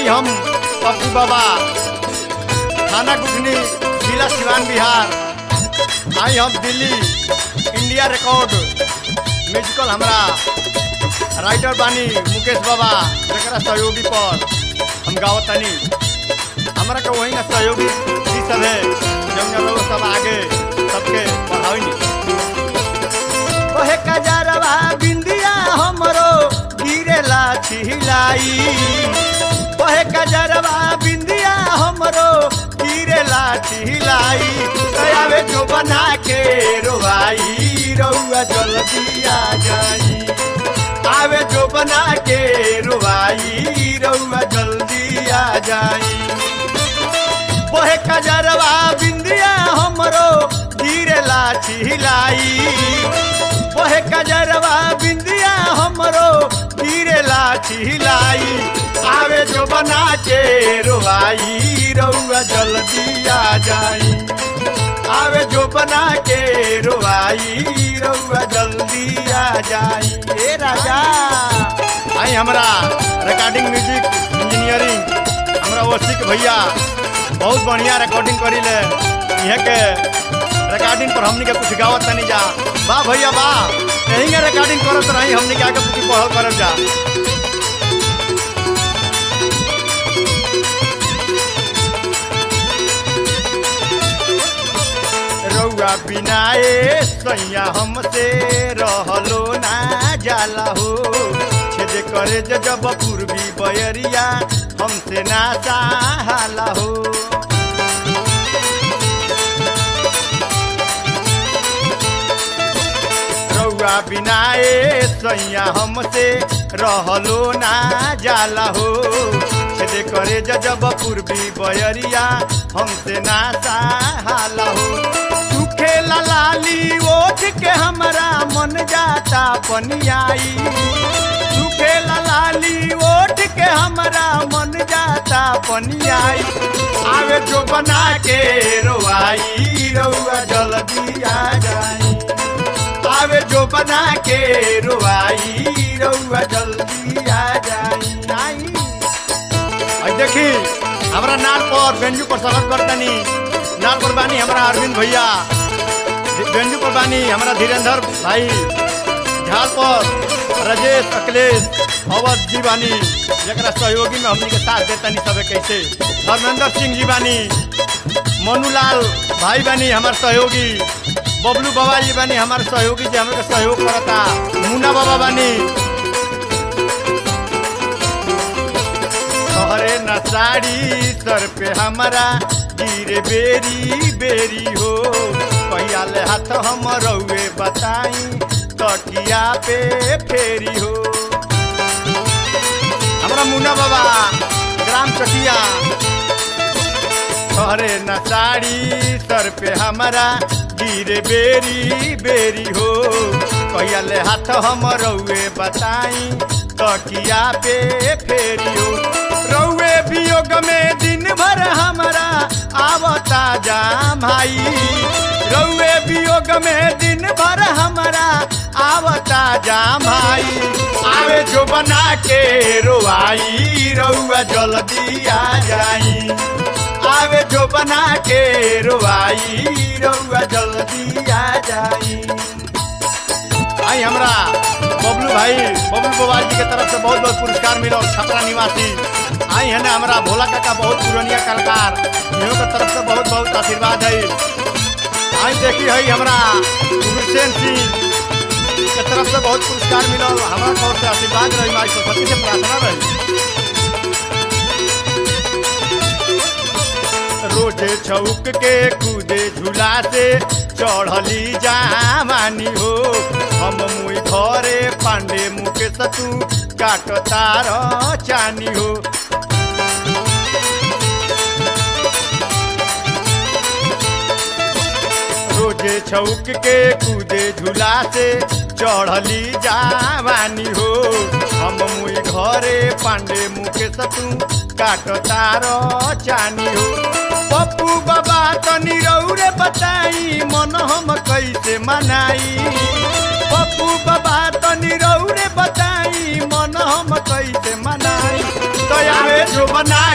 हम पप्पू बाबा थाना गुठनी जिला सिवान बिहार आई हम दिल्ली इंडिया रिकॉर्ड म्यूजिकल हमरा राइटर बानी मुकेश बाबा जरा सहयोगी पर हम गावत तनी हमरा के वही ना सहयोगी जी सब है जौन लोग सब आगे सबके बढ़ावी ओहे कजरवा बिंदिया हमरो गिरेला छिलाई ओहे कजरवा बिंदिया हमरो गिरेला छिलाई आवे जो बना के रोवाई रउआ जल्दी आ जाई आवे जो बना के रोवाई रउआ जल्दी आ जाई ओहे कजरवा बिंदिया हमरो गिरेला छिलाई ओहे कजरवा बिंदिया हमरो गिरेला छिलाई आवे जो बना के रोवाई रउआ जल्दी आ जाई आवे जो बना के रोवाई रउआ जल्दी आ जाई ए राजा आई हमरा रिकॉर्डिंग म्यूजिक इंजीनियरिंग हमरा ओसिक भैया बहुत बढ़िया रिकॉर्डिंग करी ले यहाँ के रिकॉर्डिंग पर हमनी के कुछ गावत तनी जा वाह भैया वाह यही के रिकॉर्डिंग करत रही हमनी के आगे कुछ पढ़ल करब जा रउआ बिना ए सैया हमसे रहलो ना जाला हो छेद करे जे जब पूर्वी बयरिया हमसे ना चाहाला हो रउआ बिना ए सैया हमसे रहलो ना जाला हो छेद करे जे जब पूर्वी बयरिया हमसे ना चाहाला हो सुखे लाली ओठ के हमरा मन जाता पनियाई सुखे लाली ओठ के हमरा मन जाता पनियाई आवे जो बना के रोवाई रउआ जल्दी आ जाई आवे जो बना के रोवाई रउआ जल्दी आ जाई आई आई देखी हमरा नाल पर बेंजू पर स्वागत करतनी नाल पर बानी हमरा अरविंद भैया बेंजू पर बानी हमरा धीरेन्द्र भाई झाल पर राजेश अखिलेश अवध जी बानी जरा सहयोगी में हमनी के साथ देतनी सबे कैसे धर्मेंद्र सिंह जी बानी मनुलाल भाई बानी हमार सहयोगी बबलू बाबा जी बानी हमार सहयोगी जी हमके सहयोग करता मुन्ना बाबा बानी तोहरे न साड़ी सर पे हमारा गिरे बेरी बेरी हो पहिया ले हाथ हम रउए बताई तकिया पे फेरी हो हमरा मुन्ना बाबा ग्राम चकिया तोहरे न साड़ी सर पे हमारा गिरे बेरी बेरी हो कहिया ले हाथ हम रउए बताई तकिया पे फेरी हो रउए वियोग में दिन भर हमारा आवता जाम भाई रउए वियोग में दिन भर हमारा आवता जाम भाई आवे जो बना के रोवाई रउआ जल्दी आ जाई आवे जो बना के रोवाई रउआ जल्दी आ जाई आई हमरा बबलू भाई बबलू बोवाल जी के तरफ से बहुत बहुत पुरस्कार मिलो छपरा निवासी आई है ना हमारा भोला काका बहुत पुरानिया कलाकार इन्हों के तरफ से बहुत बहुत आशीर्वाद है आई देखी है हमरा गुरसेन सिंह के तरफ से बहुत पुरस्कार मिलो हमारा तौर से आशीर्वाद रही माई सरस्वती से प्रार्थना रही रोजे छौक के कूदे झूला से चढ़ली जामानी हो हम मुई घरे पांडे मुके सतू काट तार चानी हो रोजे छौक के कूदे झूला से चढ़ली जावानी हो हम मुई घरे पांडे मुके सतू काट तार चानी हो पप्पू बाबा तनी रौरे बताई मन हम कैसे मनाई पप्पू बाबा तनी रौरे बताई मन हम कैसे मनाई दया में जो बना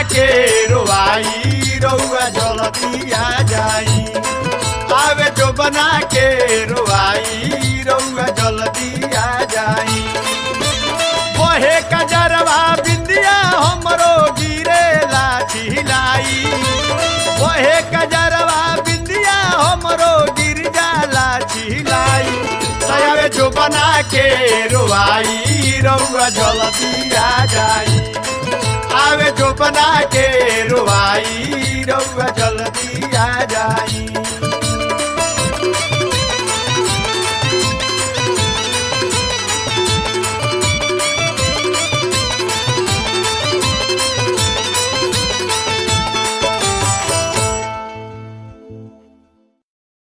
जल्दी आ जाई आवे जो बना के रोआई रउआ जल्दी आ जाई बहे कजरवा बिंदिया हमरो गिरे लाठी लाई बहे कजरवा बिंदिया हमरो गिर जाला छिलाई सयावे जो बना के रोआई रउआ जल्दी आ जाई आवे जो बना के रोआई